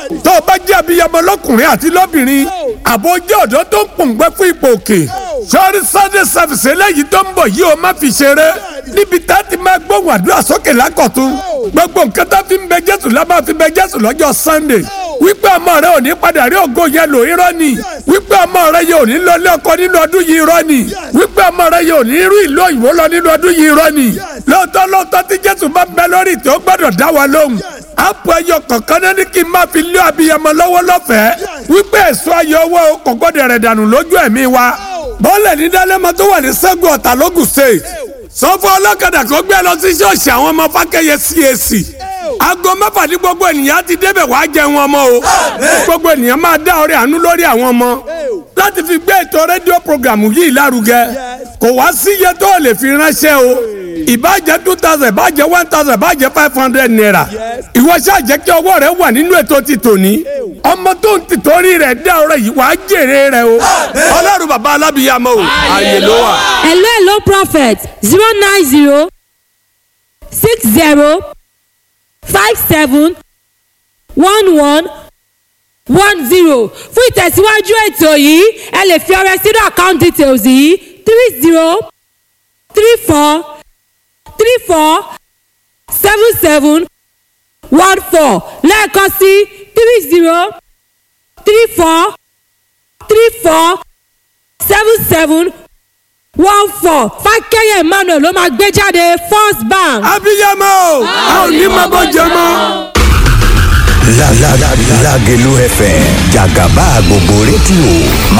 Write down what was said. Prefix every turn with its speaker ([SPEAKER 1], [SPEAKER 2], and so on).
[SPEAKER 1] tó o bá jẹ́ abiyamọ lọ́kùnrin àti lọ́bìnrin àbò jẹ́ ọ̀dọ́ tó ń pòǹgbẹ́ fún ipò òkè sọ́ọ́rí sunday service eléyìí tó ń bọ̀ yìí o má fi ṣeré níbi tá a ti máa gbóhùn àdúrà sókè lákọ̀tún gbogbo nǹkan tó fi ń bẹ jésù la máa fi bẹ jésù lọ́jọ́ sunday wípé ọmọ rẹ ò ní padà rí ògo yẹn lò irọ́ ni wípé ọmọ rẹ yóò ní lọ ilé ọkọ nínú ọdún yìí irọ́ ni wípé ọmọ rẹ yóò ní rí ìlú òyìnbó lọ nínú ọdún yìí irọ́ ni lóòótọ́ lóòótọ́ tí jésù bá ń bẹ lórí tí ó gbọ́dọ̀ dá wa lóhùn àpò ẹyọ kọ̀ọ̀kan náà ní kí n máa fi lé abiyamọ lọ́wọ́ lọ́fẹ̀ẹ́ wípé èso ayọ̀ owó kò gbọ́dọ̀ rẹ̀ dànù lójú ẹ̀mí wa bọ́ọ̀lẹ̀ ní dálẹ́mọ tó wà ní sẹ́gun ọ̀tà lógùn state sọ́fọ́ ọlọ́kadà kó gbé lọ sí ṣọ́ọ̀ṣì àwọn ọmọ fákẹ́yẹ CAC aago mẹ́fà ní gbogbo ènìyàn ti débẹ̀ wá jẹun ọmọ o gbogbo ènìyàn máa dá ọrẹ àánú lórí àwọn ọmọ láti fi gbé ètò rédíò programu yìí lárugẹ kò wá sí iye tó lè fi ránṣẹ́ o ìbàjẹ́ two thousand ìbàjẹ́ one thousand ìbàjẹ́ five hundred naira ìwọ ṣáà jẹ́ kí ọwọ́ rẹ wà nínú ètò ti tòní ọmọ tó ń tìtorí rẹ̀ dá ọrẹ yìí wàá jèrè rẹ o ọlọ́run bàbá alábìyàmọ o ààyè ló wà.
[SPEAKER 2] hello hello prophet zero nine zero six zero five seven one one one zero fún ìtẹ̀síwájú ètò yìí ẹ lè fi ọrẹ sínú account details yìí three zero three four three four seven seven one four lẹ́ẹ̀kan sí three zero three four three four seven seven one four fákẹ́yẹ̀ emmanuel ló máa gbé jáde first bank.
[SPEAKER 1] abiyamọ o a ò ní máa bọ́ jẹ mọ́.
[SPEAKER 3] Lágẹ̀lú FM jàgàbá gbogbo rédíò